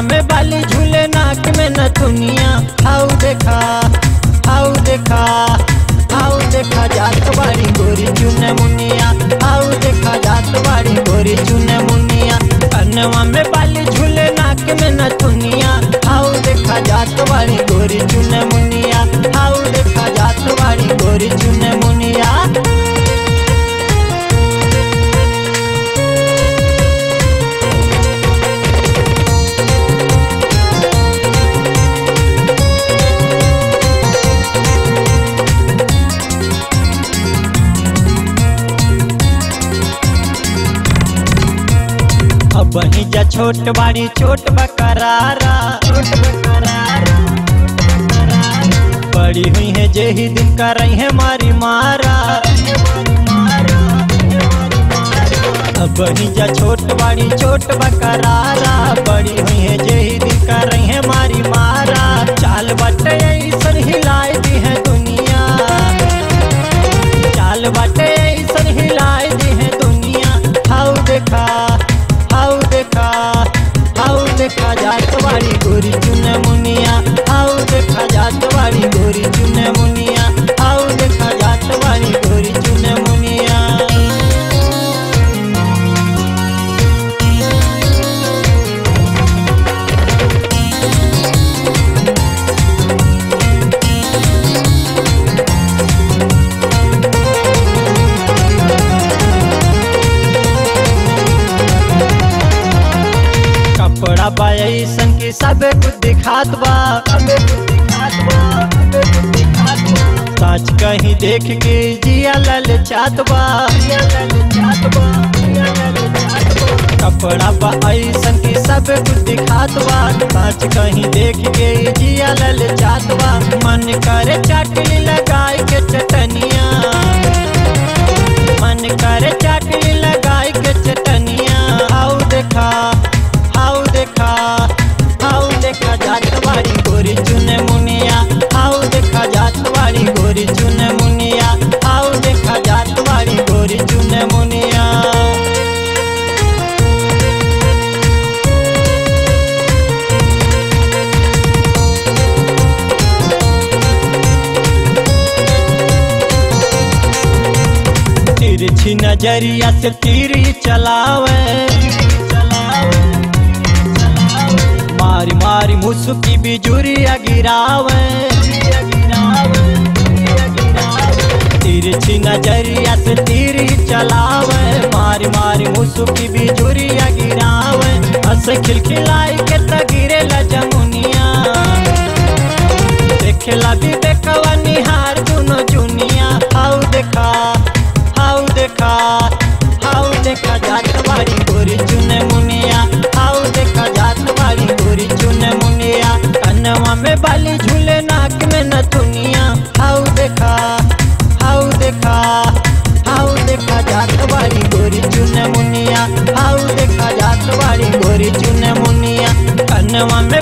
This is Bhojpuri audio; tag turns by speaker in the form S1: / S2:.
S1: में बाली झूले नाक में नथुनिया हाउ देखा हाउ देखा हाउ देखा जात बाड़ी गोरी चुने मुनिया हाउ देखा जात बाड़ी गोरी चुने मुनिया कनवा में बाली झूले नाक में नथुनिया हाउ देखा जात बाड़ी गोरी चुने मुनिया हाउ देखा जात बाड़ी गोरी चुने मुनिया अब ही जा छोट बाड़ी छोट बकरारा छोट बकरारा बड़ी हुई है जे ही दिन कर रही है मारी मारा अब ही जा छोट बाड़ी छोट बकरारा बड़ी हुई है जे ही दिन कर रही है मारी मारा चाल बटे ऐसन हिलाई दी है दुनिया चाल बटे ऐसन हिलाई दी है दुनिया हाउ देखा हाउ देखा हाउ देखा जात वाली गोरी चुने मुनिया हाउ देखा जात वाली गोरी चुने मुनिया हाउ देखा जात वाली गोरी चुने मुनिया कपड़ा बा ऐसन की सब कुछ दिखात बा सच कहीं देख के जिया लल चात बा कपड़ा बा ऐसन की सब कुछ दिखात बा सच कहीं देख के जिया लल चात बा मन करे चाटली लगाए के चटनिया मन करे चाटली लगाए के चटनिया हाउ देखा हाउ देखा हाउ देखा जात वाली गोरी चुने मुनिया हाउ देखा जात वाली गोरी चुने मुनिया हाउ देखा जात वाली गोरी चुने मुनिया तिरछी नजरिया से तीरी चलावे मारी मारी मुसुकी बिजुरिया गिरावे तिरछी नजरिया से तीरी चलावे मारी मारी मुसुकी बिजुरिया गिरावे हंस खिलखिलाई के तगिरे ला जमुनिया देखेला भी देखवा निहार दुनो जुनिया हाउ देखा हाउ देखा हाउ देखा जात वाली गोरी चुने मुनिया हाउ देखा जात वाली गोरी चुने मुनिया कनवा में बाली झूले नाक में नथुनिया हाउ देखा हाउ देखा हाउ देखा जात वाली गोरी चुने मुनिया हाउ देखा जात वाली गोरी चुने मुनिया कनवा में